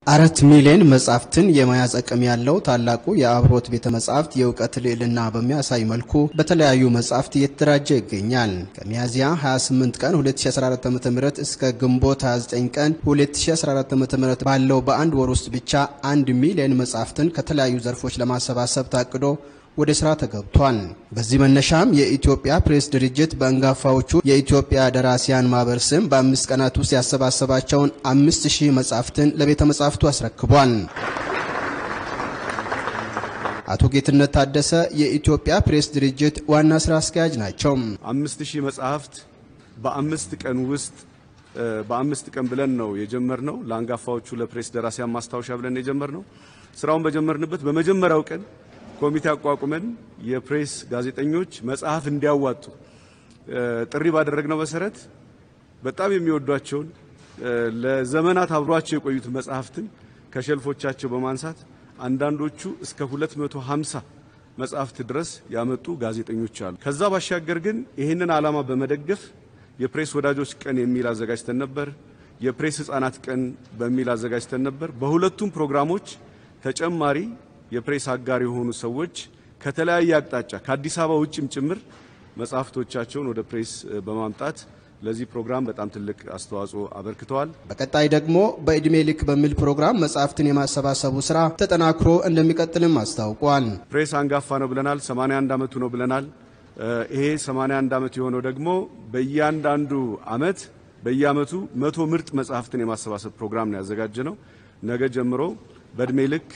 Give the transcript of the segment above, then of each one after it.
አራት ሚሊዮን መጻሕፍትን የመያዝ አቅም ያለው ታላቁ የአብሮት ቤተ መጻሕፍት የእውቀት ልዕልና በሚያሳይ መልኩ በተለያዩ መጻሕፍት እየተደራጀ ይገኛል። ከሚያዝያ 28 ቀን 2014 ዓ.ም እስከ ግንቦት 29 ቀን 2014 ዓ.ም ባለው በአንድ ወር ውስጥ ብቻ አንድ ሚሊዮን መጻሕፍትን ከተለያዩ ዘርፎች ለማሰባሰብ ታቅዶ ወደ ስራ ተገብቷል። በዚህ መነሻም የኢትዮጵያ ፕሬስ ድርጅት በአንጋፋዎቹ የኢትዮጵያ ደራሲያን ማህበር ስም በአምስት ቀናት ውስጥ ያሰባሰባቸውን አምስት ሺህ መጻሕፍትን ለቤተ መጻሕፍቱ አስረክቧል። አቶ ጌትነት ታደሰ የኢትዮጵያ ፕሬስ ድርጅት ዋና ስራ አስኪያጅ ናቸው። አምስት ሺህ መጽሐፍት በአምስት ቀን ውስጥ በአምስት ቀን ብለን ነው የጀመርነው። ለአንጋፋዎቹ ለፕሬስ ደራሲያን ማስታወሻ ብለን የጀመርነው ስራውን በጀመርንበት በመጀመሪያው ቀን ኮሚቴ አቋቁመን የፕሬስ ጋዜጠኞች መጽሐፍ እንዲያዋጡ ጥሪ ባደረግነው መሰረት በጣም የሚወዷቸውን ለዘመናት አብሯቸው የቆዩት መጽሐፍትን ከሸልፎቻቸው በማንሳት አንዳንዶቹ እስከ 250 መጽሐፍት ድረስ ያመጡ ጋዜጠኞች አሉ። ከዛ ባሻገር ግን ይህንን ዓላማ በመደገፍ የፕሬስ ወዳጆች ቀን የሚል አዘጋጅተን ነበር። የፕሬስ ሕፃናት ቀን በሚል አዘጋጅተን ነበር። በሁለቱም ፕሮግራሞች ተጨማሪ የፕሬስ አጋር የሆኑ ሰዎች ከተለያየ አቅጣጫ ከአዲስ አበባ ውጭም ጭምር መጽሐፍቶቻቸውን ወደ ፕሬስ በማምጣት ለዚህ ፕሮግራም በጣም ትልቅ አስተዋጽኦ አበርክተዋል። በቀጣይ ደግሞ በዕድሜ ልክ በሚል ፕሮግራም መጽሐፍትን የማሰባሰቡ ስራ ተጠናክሮ እንደሚቀጥልም አስታውቋል። ፕሬስ አንጋፋ ነው ብለናል። 81 ዓመቱ ነው ብለናል። ይሄ 81 ዓመት የሆነው ደግሞ በእያንዳንዱ ዓመት በየዓመቱ መቶ ምርጥ መጽሐፍትን የማሰባሰብ ፕሮግራም ነው ያዘጋጀ ነው። ነገ ጀምሮ በዕድሜ ልክ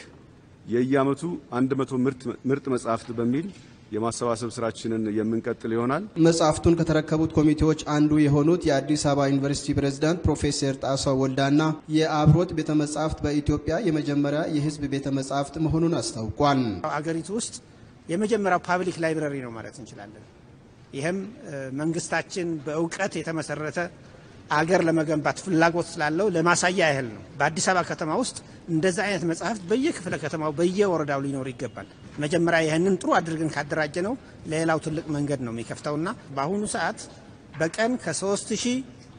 የየዓመቱ 100 ምርጥ መጽሐፍት በሚል የማሰባሰብ ስራችንን የምንቀጥል ይሆናል። መጽሐፍቱን ከተረከቡት ኮሚቴዎች አንዱ የሆኑት የአዲስ አበባ ዩኒቨርሲቲ ፕሬዝዳንት ፕሮፌሰር ጣሰው ወልዳና የአብሮት ቤተ መጻሕፍት በኢትዮጵያ የመጀመሪያ የሕዝብ ቤተ መጻሕፍት መሆኑን አስታውቋል። አገሪቱ ውስጥ የመጀመሪያው ፓብሊክ ላይብረሪ ነው ማለት እንችላለን። ይህም መንግስታችን በእውቀት የተመሰረተ አገር ለመገንባት ፍላጎት ስላለው ለማሳያ ያህል ነው። በአዲስ አበባ ከተማ ውስጥ እንደዛ አይነት መጽሐፍት በየክፍለ ከተማው በየወረዳው ሊኖር ይገባል። መጀመሪያ ይህንን ጥሩ አድርገን ካደራጀ ነው ለሌላው ትልቅ መንገድ ነው የሚከፍተውና በአሁኑ ሰዓት በቀን ከሶስት ሺህ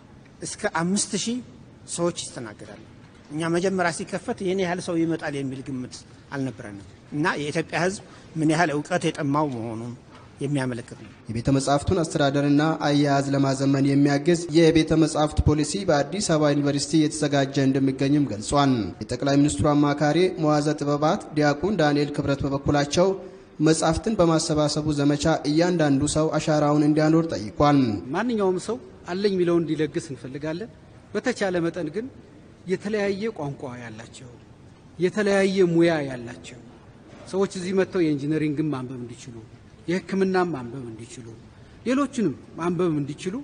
እስከ አምስት ሺህ ሰዎች ይስተናገዳሉ። እኛ መጀመሪያ ሲከፈት ይህን ያህል ሰው ይመጣል የሚል ግምት አልነበረንም እና የኢትዮጵያ ሕዝብ ምን ያህል እውቀት የጠማው መሆኑን የሚያመለክት ነው። የቤተ መጻሕፍቱን አስተዳደርና አያያዝ ለማዘመን የሚያግዝ የቤተ መጻሕፍት ፖሊሲ በአዲስ አበባ ዩኒቨርሲቲ የተዘጋጀ እንደሚገኝም ገልጿል። የጠቅላይ ሚኒስትሩ አማካሪ መዋዘ ጥበባት ዲያቆን ዳንኤል ክብረት በበኩላቸው መጻሕፍትን በማሰባሰቡ ዘመቻ እያንዳንዱ ሰው አሻራውን እንዲያኖር ጠይቋል። ማንኛውም ሰው አለኝ የሚለውን እንዲለግስ እንፈልጋለን። በተቻለ መጠን ግን የተለያየ ቋንቋ ያላቸው የተለያየ ሙያ ያላቸው ሰዎች እዚህ መጥተው የኢንጂነሪንግን ማንበብ እንዲችሉ የሕክምናም ማንበብ እንዲችሉ ሌሎችንም ማንበብ እንዲችሉ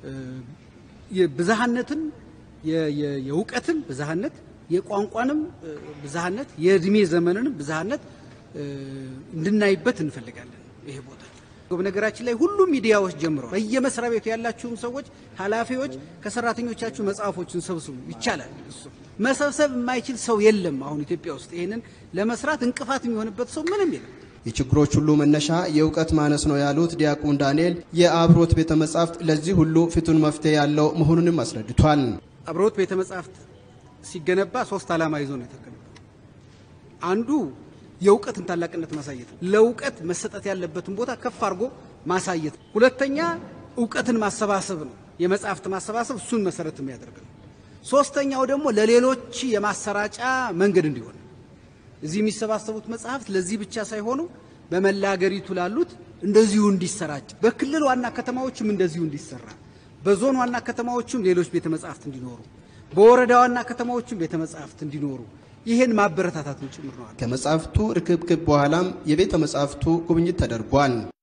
ብዝሃነትን የእውቀትን ብዝሃነት የቋንቋንም ብዝሃነት የእድሜ ዘመንንም ብዝሃነት እንድናይበት እንፈልጋለን። ይሄ ቦታ በነገራችን ላይ ሁሉም ሚዲያዎች ጀምረዋል። በየመስሪያ ቤቱ ያላችሁም ሰዎች ኃላፊዎች ከሰራተኞቻችሁ መጽሐፎችን ሰብስቡ። ይቻላል። እሱ መሰብሰብ የማይችል ሰው የለም። አሁን ኢትዮጵያ ውስጥ ይህንን ለመስራት እንቅፋት የሚሆንበት ሰው ምንም የለም። የችግሮች ሁሉ መነሻ የእውቀት ማነስ ነው ያሉት ዲያቆን ዳንኤል የአብሮት ቤተ መጻሕፍት ለዚህ ሁሉ ፍቱን መፍትሄ ያለው መሆኑንም አስረድቷል። አብሮት ቤተ መጻሕፍት ሲገነባ ሶስት ዓላማ ይዞ ነው የተገነባው። አንዱ የእውቀትን ታላቅነት ማሳየት ነው። ለእውቀት መሰጠት ያለበትን ቦታ ከፍ አድርጎ ማሳየት ነው። ሁለተኛ እውቀትን ማሰባሰብ ነው። የመጽሐፍት ማሰባሰብ እሱን መሰረት የሚያደርግ ነው። ሶስተኛው ደግሞ ለሌሎች የማሰራጫ መንገድ እንዲሆን እዚህ የሚሰባሰቡት መጽሐፍት ለዚህ ብቻ ሳይሆኑ በመላ አገሪቱ ላሉት እንደዚሁ እንዲሰራጭ፣ በክልል ዋና ከተማዎችም እንደዚሁ እንዲሰራ፣ በዞን ዋና ከተማዎችም ሌሎች ቤተ መጻሕፍት እንዲኖሩ፣ በወረዳ ዋና ከተማዎችም ቤተ መጻሕፍት እንዲኖሩ ይህን ማበረታታትን ጭምር ነው። ከመጻሕፍቱ ርክብክብ በኋላም የቤተ መጻሕፍቱ ጉብኝት ተደርጓል።